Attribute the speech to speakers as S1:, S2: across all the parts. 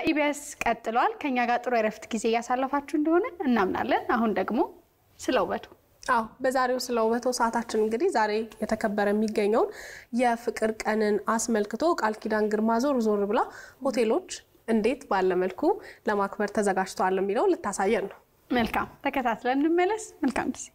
S1: ከኢቢኤስ ቀጥሏል። ከኛ ጋር ጥሩ የረፍት ጊዜ እያሳለፋችሁ እንደሆነ እናምናለን። አሁን ደግሞ ስለ ውበቱ
S2: አዎ በዛሬው ስለ ውበቶ ሰዓታችን እንግዲህ ዛሬ የተከበረ የሚገኘውን የፍቅር ቀንን አስመልክቶ ቃል ኪዳን ግርማ ዞር ዞር ብላ ሆቴሎች እንዴት ባለ መልኩ ለማክበር ተዘጋጅተዋል የሚለውን ልታሳየን ነው።
S1: መልካም ተከታትለን እንመለስ። መልካም ጊዜ።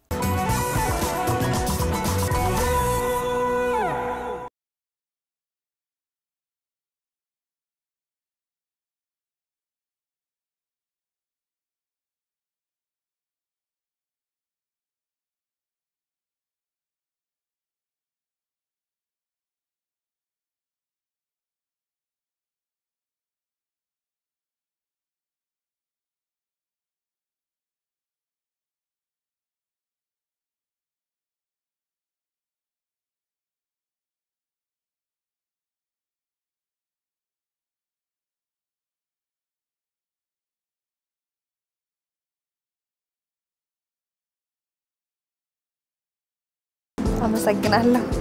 S3: አመሰግናለሁ።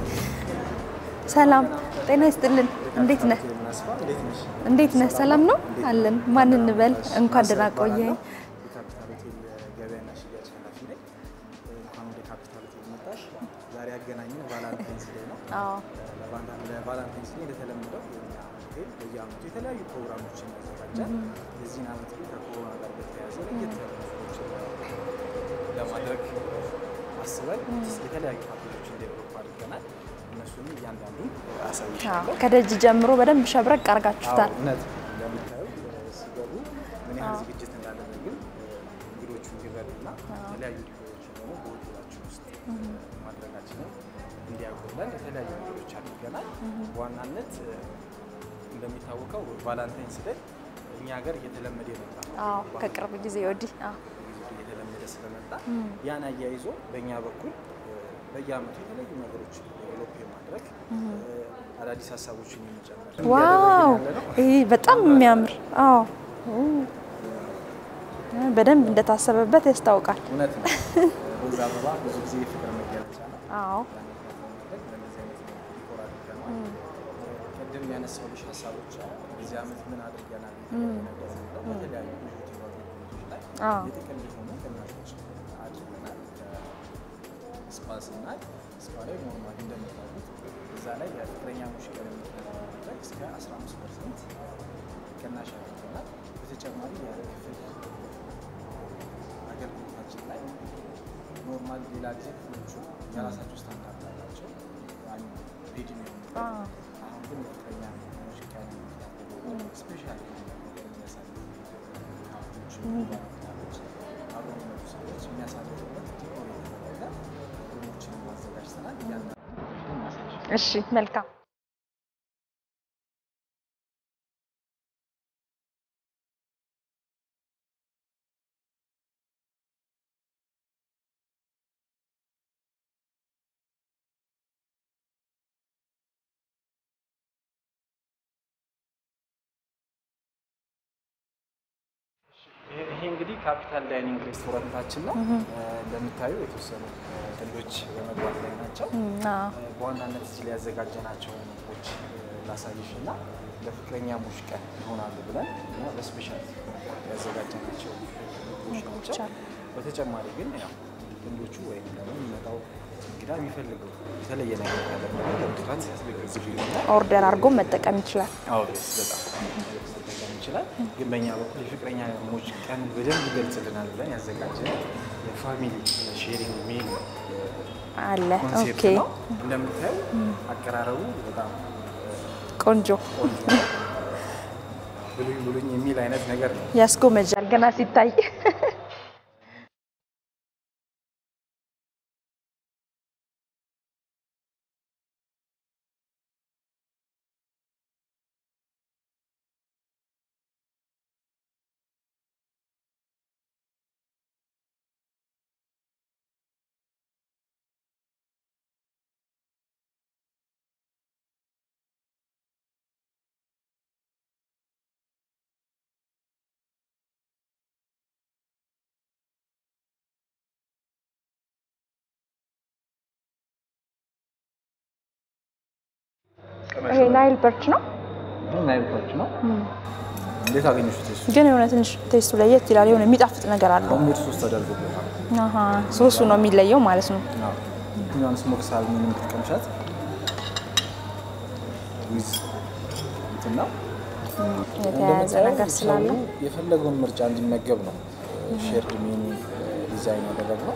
S3: ሰላም ጤና ይስጥልን። እንዴት ነህ? እንዴት ነህ? ሰላም ነው አለን። ማን እንበል? እንኳን ደህና ቆየኝ።
S4: የካፒታል ሆቴል ገበያና ሽያጭ ኃላፊ ነኝ። እንኳን ወደ ካፒታል ሆቴል መጣሽ። ዛሬ ያገናኘን ቫላንታይንስ ዴይ ነው።
S3: አዎ
S4: ለቫላ- ለቫላንታይንስ ዴይ እንደተለመደው የኛ ሆቴል በየዓመቱ የተለያዩ ፕሮግራሞችን ያዘጋጃል። የዚህን ዓመት ግን ከኮሮና ጋር በተያያዘ ለየት ያሉ ነገሮችን ለማድረግ አስበን የተለያዩ ፓኬጆችን ዴቨሎፕ አድርገናል። እነሱንም እያንዳንዱን አሳይሻለሁ።
S3: ከደጅ ጀምሮ በደንብ ሸብረቅ አድርጋችሁታል።
S4: አዎ፣ እውነት ነው። እንደምታዩ ሲገቡ ምን ያህል ዝግጅት እንዳለን ግን እንግዶቹ እንዲረዱና የተለያዩ ዲኮሮችን ደግሞ በሆቴላችን ውስጥ ማድረጋችንን እንዲያጎላል የተለያዩ ነገሮች አድርገናል። በዋናነት እንደሚታወቀው ቫላንታይንስ ዴይ እኛ ሀገር እየተለመደ የመጣ ነው።
S3: አዎ ከቅርብ ጊዜ ወዲህ አዎ
S4: እየተለመደ ስለመጣ ያን አያይዞ በእኛ በኩል በየዓመቱ የተለያዩ ነገሮች ዴቨሎፕ የማድረግ አዳዲስ ሀሳቦችን የመጨመር
S3: ዋው
S4: እያደረግን ያለ ነው።
S3: ይሄ በጣም የሚያምር አዎ በደንብ እንደታሰበበት ያስታውቃል።
S4: እውነት ነው። ሮዝ አበባ ብዙ ጊዜ የፍቅር መገለጫ ነው።
S3: አዎ
S4: ያን ለማድረግ በእንደዚህ አይነት ዲኮር አድርገናል። ቅድም ያነሳሁልሽ ሀሳቦች አሉ። በዚህ ዓመት ምን አድርገናል ነገር የሚለው በተለያዩ ቢዩቲ ፕሮጀክቶች ላይ
S3: አዎ
S4: የጥቅል የሆኑ ቅናሾች አድርገናል። ስፓ ስናይ ስፓ ላይ ኖርማሊ እንደምታውቁት እዛ ላይ የፍቅረኛሞች ቀን ለማድረግ እስከ 15 ፐርሰንት ቅናሽ አድርገናል። በተጨማሪ የክፍል አገልግሎታችን ላይ ኖርማል ሌላ ጊዜ ክፍሎቹ የራሳቸው ስታንዳርድ አላቸው። ሬዲ የሚሆኑ
S3: አዎ
S4: አሁን ግን የፍቅረኛ ሞች ቀን ስፔሻል የሚያሳዩ ሀብቶች ባለትዳሮች አብረው የሚመጡ ሰዎች የሚያሳልፉበት ዲኮር የተደረገ ሩሞችን ማዘጋጅተናል። እያንዳንዱ እናሳያለን።
S3: እሺ መልካም
S4: ይሄ- ይሄ እንግዲህ ካፒታል ዳይኒንግ ሬስቶራንታችን ነው። እንደምታዩ የተወሰኑ ጥንዶች በመግባት ላይ ናቸው።
S3: አዎ
S4: በዋናነት እዚህ ላይ ያዘጋጀናቸው ምግቦች ላሳይሽ እና ለፍቅረኛሞች ቀን ይሆናሉ ብለን እና በስፔሻል ያዘጋጀናቸው ምግቦች ናቸው። በተጨማሪ ግን ያው ጥንዶቹ ወይም ደግሞ የሚመጣው እንግዳ የሚፈልገው የተለየ ነገር ካለ ለምትራት ያስገዝግልና
S3: ኦርደር አድርጎ መጠቀም ይችላል።
S4: አውሬስ በጣም መጠቀም ይችላል። ግን በእኛ በኩል የፍቅረኛሞች ቀን በደንብ ይገልጽልናል ብለን ያዘጋጀን የፋሚሊ ሼሪንግ ሚል
S3: አለ
S4: ኮንሴፕት
S3: ኦኬ
S4: ነው። እንደምታዩ አቀራረቡ በጣም
S3: ቆንጆ
S4: ቆንጆ ነው። ብሉኝ ብሉኝ የሚል አይነት ነገር ነው።
S3: ያስጎመጃል ገና ሲታይ። ይሄ ናይል በርች ነው።
S4: ናይልቶች ነው። እንዴት አገኘሽው? ቴስቱ
S3: ግን የሆነ ትንሽ ቴስቱ ለየት ይላል። የሆነ የሚጣፍጥ ነገር አለው።
S4: ሆምሜድ ሶስ ተደርጎበታል።
S3: አሀ ሶሱ ነው የሚለየው ማለት ነው።
S4: አዎ። የትኛውን ስሞክ ሳልሚን የምትቀምሻት ዊዝ እንትን ነው
S3: የተያያዘ ነገር ስላለ
S4: ሰው የፈለገውን ምርጫ እንዲመገብ ነው ሼርድ ሜኑ ዲዛይን ያደረግነው።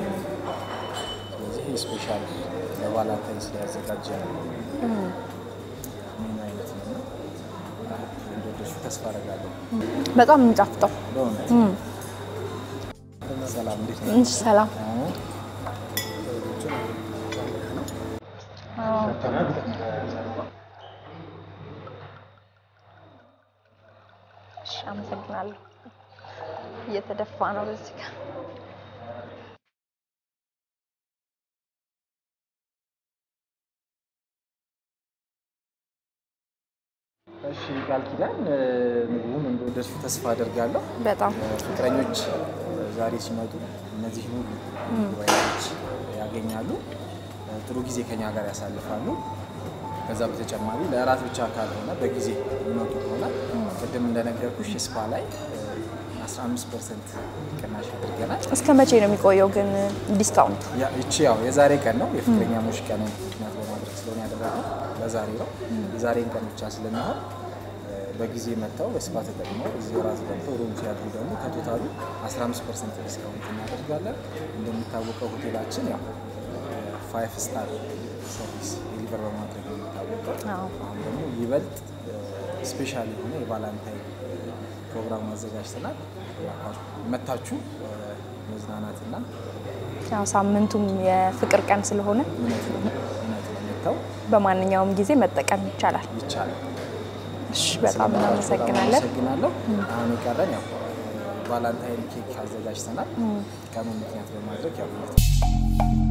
S4: ስለዚህ ስፔሻል ለቫላንታይንስ ላይ ያዘጋጀ ሜኑ አይነት ነው እና እንደወደድሽው ተስፋ አደርጋለሁ።
S3: በጣም የሚጣፍጠው።
S4: በእውነት ሰላም፣ እንዴት ነው?
S3: እሺ፣ ሰላም እሺ፣ አመሰግናለሁ። እየተደፋ ነው በዚህ ጋር
S4: እሺ ቃል ኪዳን ምግቡን እንደወደድሽው ተስፋ አደርጋለሁ።
S3: በጣም
S4: ፍቅረኞች ዛሬ ሲመጡ እነዚህ ሁሉ ምግብ አይነቶች ያገኛሉ። ጥሩ ጊዜ ከኛ ጋር ያሳልፋሉ። ከዛ በተጨማሪ ለእራት ብቻ ካልሆነ በጊዜ የሚመጡ ከሆነ ቅድም እንደነገርኩሽ ስፓ ላይ 15 ፐርሰንት ቅናሽ አድርገናል።
S3: እስከ መቼ ነው የሚቆየው ግን ዲስካውንቱ?
S4: ያ- ይቺ ያው የዛሬ ቀን ነው የፍቅረኛሞች ቀንን ምክንያት በማድረግ ስለሆነ ያደረግነው ለዛሬ ነው። የዛሬን ቀን ብቻ ስለሚሆን እ፣ በጊዜ መጥተው በስፓ ተጠቅመው እዚህ ራት በልተው ሩም ሲያድሩ ደግሞ ከቶታሉ 15 ፐርሰንት ዲስካውንት እናደርጋለን። እንደሚታወቀው ሆቴላችን ያው ፋይቭ ስታር ሰርቪስ ዴሊቨር በማድረግ ነው የሚታወቀው።
S3: አዎ።
S4: አሁን ደግሞ ይበልጥ ስፔሻል የሆነ የቫላንታይን ፕሮግራም አዘጋጅተናል። እባካችሁ መታችሁ እ፣ መዝናናትና
S3: ያው ሳምንቱም የፍቅር ቀን ስለሆነ
S4: እውነት ነው እውነት ነው መጥተው
S3: በማንኛውም ጊዜ መጠቀም ይቻላል።
S4: ይቻላል።
S3: እሺ፣ በጣም
S4: ስለመጣችሁ
S3: እናመሰግናለን።
S4: አመሰግናለሁ። አሁን የቀረን ያው ቫላንታይን ኬክ አዘጋጅተናል። ቀኑን ምክንያት በማድረግ ያው